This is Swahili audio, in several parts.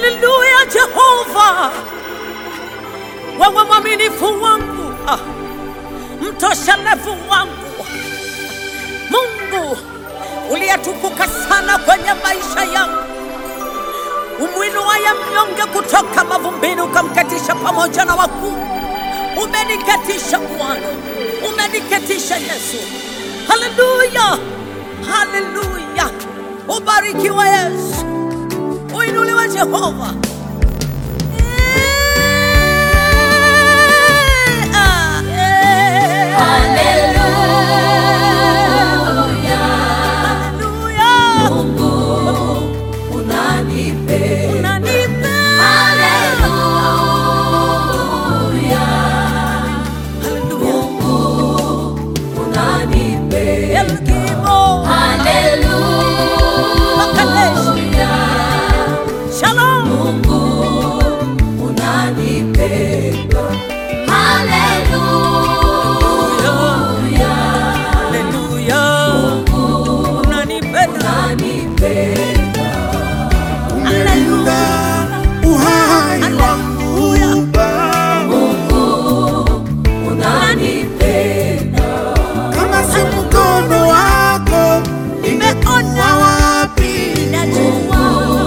Haleluya, Jehova, wewe mwaminifu wangu, ah, mtoshelevu wangu, Mungu uliyetukuka sana kwenye maisha yangu, umwinuaye mnyonge kutoka mavumbini, ukamketisha pamoja na wakuu. Umeniketisha Bwana, umeniketisha Yesu. Haleluya, haleluya, ubarikiwe Yesu, uinuliwe Jehova. Eh, ah, eh. Haleluya, Haleluya. Mungu unanipenda. Unanipenda. Haleluya, Haleluya. unanipenda. El Gimo. Haleluya, Shalom. Mungu unanipenda. Haleluya, Haleluya. Unanipenda. unanipenda. Umelinda uhai wangu Baba, Unanipenda. kama si mkono wako ningekuwa wapi? Najua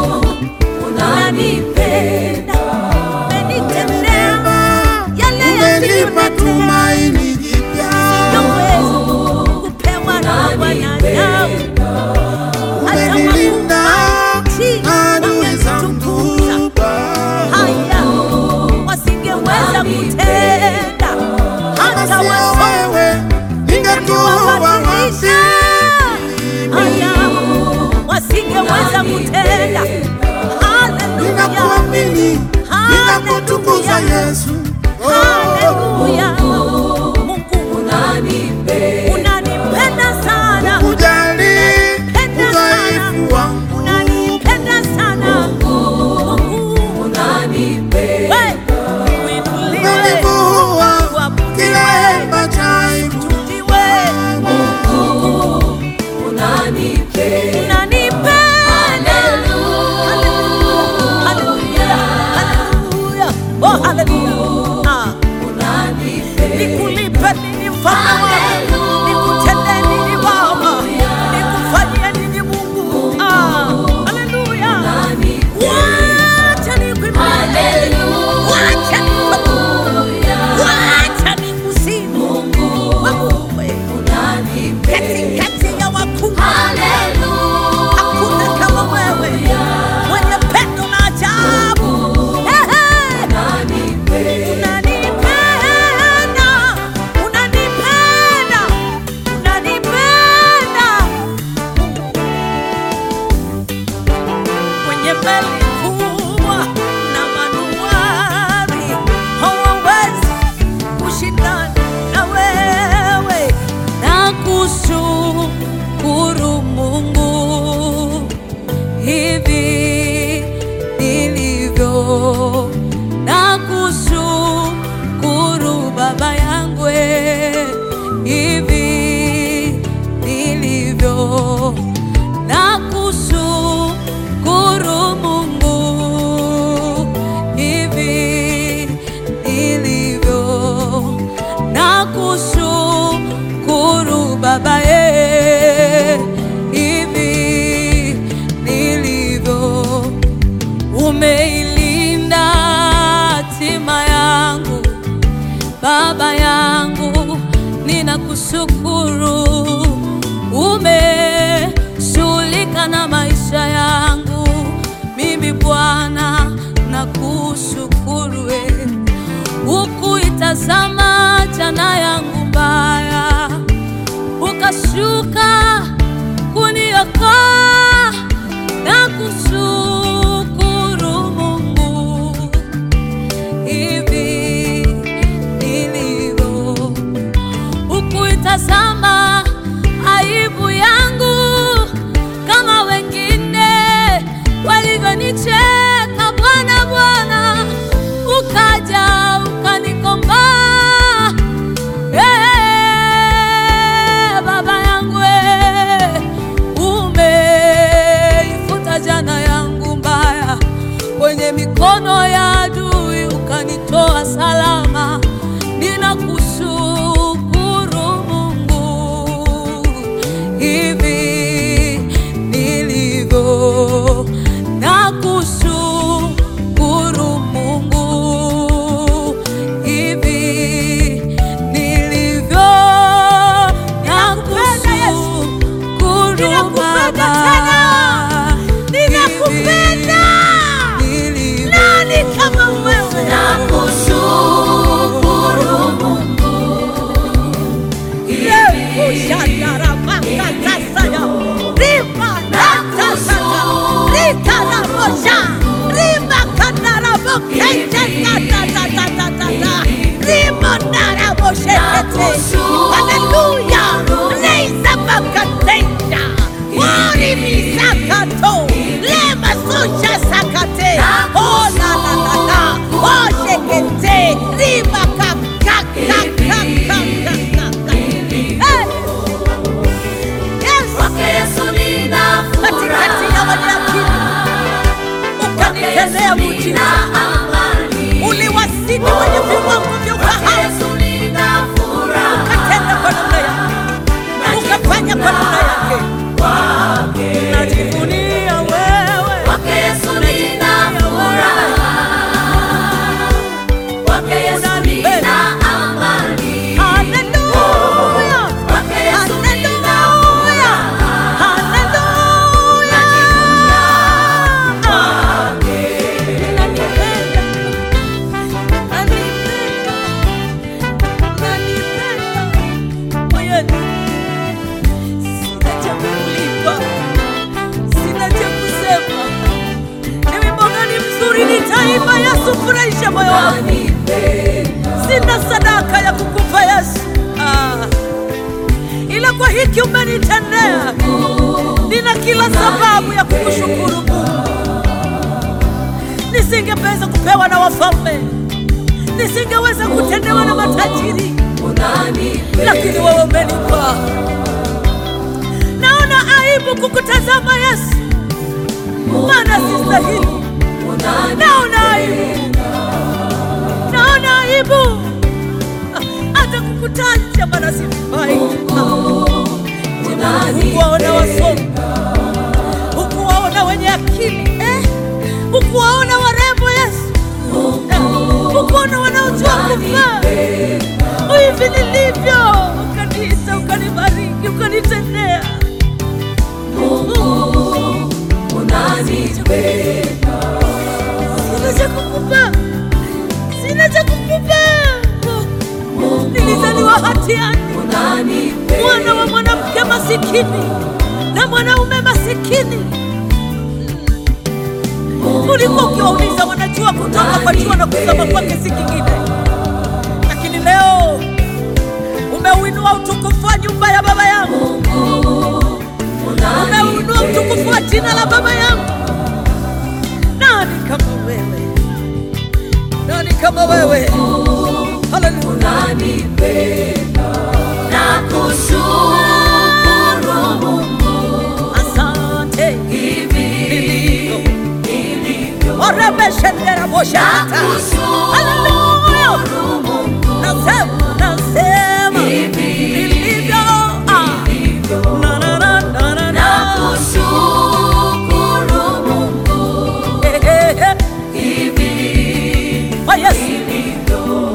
Unanipenda. umenitendea yale Umenipa yasiyotendeka. tumaini jipya, Yaweza kupewa na wanadamu. Hata umenilinda wakuu adui zangu Baba, haya wasingeweza kutenda hata kama sio wasomi wewe ningekuwa wapi? haya wasingeweza kutenda. Haleluya, Ninakuamini, ninakutukuza Yesu. Oh, haleluya. Mungu Unanipenda. unanipenda sana, kujali Penda udhaifu wangu unanipenda sana. Mungu Unanipenda. we uinuliwe, umenivua uabudiwe, kila hema cha aibu. utuliwe. Unanipenda. Unanipenda. Haleluya. Haleluya. Oh, haleluya. Ah, Unanipenda. nikulipe nini mfalme wangu? Nikutendee nini Baba? Nikufanyie nini Mungu? Ah, haleluya. Wacha nikuimbie. Wacha nikuabudu. Wacha nikusifu. Wewe, katikati ya wakuu hakuna kama wewe, mwenye pendo na ajabu. Ehe. Unanipenda, unanipenda, unanipenda. Mwenye meli kubwa na manuari hawawezi kushindana na wewe. Nakushukuru Mungu hivi nilivyo, nakushukuru Baba yangu eh, hivi nilivyo, nakushukuru Mungu hivi nilivyo, nakushukuru Baba eh, hivi nilivyo umeilinda hatima yangu Baba yangu, ninakushukuru. Umeshughulika na maisha yangu mimi Bwana, nakushukuru wewe. Ukuitazama jana yangu mbaya, ukashuka kuniokoa na kushukuru Mungu hivi nilivyo, ukuitazama aibu yangu kama wengine walivyonicheka salama. Ninakushukuru Mungu hivi nilivyo, nakushukuru Mungu hivi nilivyo, nakushukuru Ninakupenda Baba tena. Ninakupenda. nilivyo. Nani kama wewe? Nakushukuru Mungu Leo shadarabaka tasaya. Rima natasaka. Rika na mosha. Rima kanaraboke. Tatatatata. Rima naraboshekete. Hallelujah. Leisa bakatenda. Wari misakato. Lema susha sakate. Oh la la la la. Oh shekete. Rima kakakakakakakaka. Hey! Yes! kwake Yesu nina Katikati ya wenye akili ukanitendea muujiza, amani uliwazidi wenye viwango vya kwake ufahamu, Yesu nina furaha ukatenda kwa namna yake, ukafanya kwa namna yake. Najivunia wewe, kwake Yesu nina furaha kwake Yesu nina amani haleluya, kwake Yesu nina haleluya, haleluya. Nanipenda, nanipenda, nanipenda moyoni. Sina cha kulipa, sina cha kusema. Ni wimbo gani mzuri nitaimba Yesu, furahisha moyo wangu. Sina sadaka ya kukupa Yesu, ah, ila kwa hiki umenitendea, nina kila sababu ya kukushukuru Mungu. Nisingeweza kupewa na wafalme, nisingeweza kutendewa na matajiri, lakini wewe umenipa. Naona aibu kukutazama Yesu, maana sistahili. Naona aibu, naona aibu hata kukutaja, maana sifai. Hukuwaona wasomi, hukuwaona wenye akili eh? Hukuwaona warembo Yesu eh? Hukuwaona wanaojua kufaa hivi nilivyo, ukaniita, ukanibariki, ukanitendea. Sina cha kukupa, sina cha kukupa. Nilizaliwa hatiani, mwana wa mwanamke masikini na mwanaume masikini. Ulikuwa ukiwauliza wanajua kutoka kwa jua na kuzama kwake si kingine, lakini leo umeuinua utukufu wa nyumba ya baba yangu, umeuinua utukufu wa jina la baba yangu. Nani kama wewe? Nani kama wewe? Haleluya. Nakushukuru Mungu Asante. hivi nilivyo Orebeshendera boshata. Haleluya. Nakushukuru Mungu Nasema, nasema nilivyo. Ah. Na, na, na, na, na, na. Nakushukuru Mungu Eh, eh, eh. hivi Kwa Yesu. nilivyo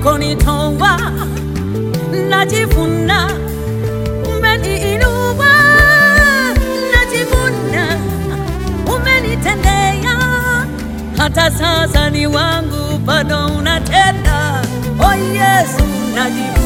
ulikonitoa, najivuna umeniinua, najivuna umenitendea, hata sasa ni wangu, bado unatenda. Oh Yesu, najivuna